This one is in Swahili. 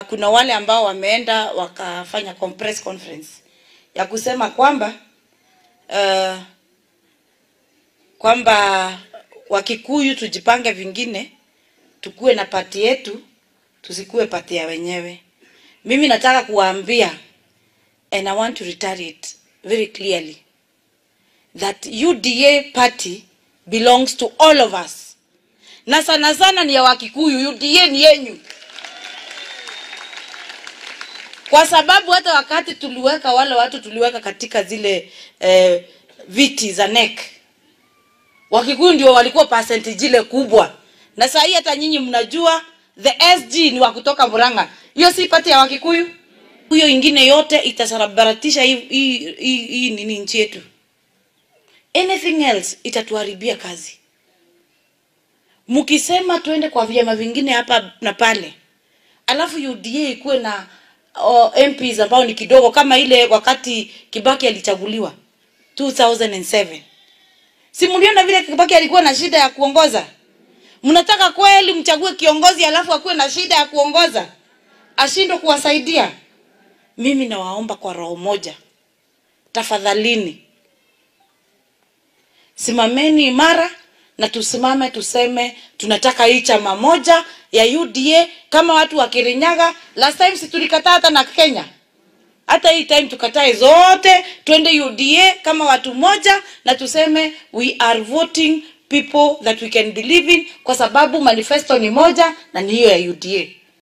Kuna wale ambao wameenda wakafanya press conference ya kusema kwamba uh, kwamba Wakikuyu tujipange vingine, tukuwe na pati yetu, tusikuwe pati ya wenyewe. Mimi nataka kuwaambia and I want to reiterate very clearly that UDA party belongs to all of us, na sana sana ni ya Wakikuyu. UDA ni yenyu, kwa sababu hata wakati tuliweka wale watu tuliweka katika zile eh, viti za NEC Wakikuyu ndio walikuwa percentage ile kubwa, na saa hii hata nyinyi mnajua the SG ni wa kutoka Murang'a. Hiyo si pati ya Wakikuyu, hiyo ingine yote itasarabaratisha hii hii hii hii nini nchi yetu. Anything else itatuharibia kazi. Mkisema tuende kwa vyama vingine hapa na pale, alafu UDA ikuwe na oh, MPs ambao ni kidogo kama ile wakati Kibaki alichaguliwa 2007 Si mliona vile Kibaki alikuwa na shida ya kuongoza? Mnataka kweli mchague kiongozi alafu akuwe na shida ya kuongoza, ashindwe kuwasaidia? Mimi nawaomba kwa roho moja, tafadhalini, simameni imara na tusimame tuseme tunataka hii chama moja ya UDA kama watu wa Kirinyaga. Last time si tulikataa hata na Kenya hata hii time tukatae zote, twende UDA kama watu moja, na tuseme we are voting people that we can believe in, kwa sababu manifesto ni moja na ni hiyo ya UDA.